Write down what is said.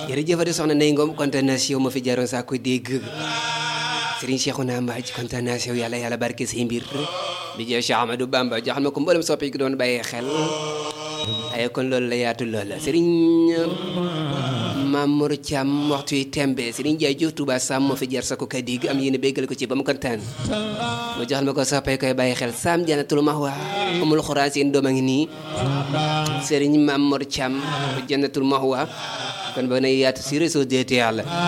jërëjëf di soxna Ndeye Ngom kontaan naa si yow ma fi jaroon saa koy dégg Serigne Cheikhouna Mbathie kontaan naa si yow yàlla yàlla barke say mbir bi jeex Cheikh Amadou Bamba joxal ma ko mboolem soppi ki doon bàyyee xel ay kon loolu la yaatu lool Serigne Mamour Thiam waxtu yi tembe Serigne Ndiaye Diouf Touba Sam moo fi jar sa ko kay dégg am yéen a béggal ko ci ba mu kontaan mu joxal ma ko soppee koy bàyyi xel Sam Jannatul Mahwa amul xuraan seen doom a ngi nii Serigne Mamour Thiam Jannatul Mahwa kon ba na yaatu si réseau DTL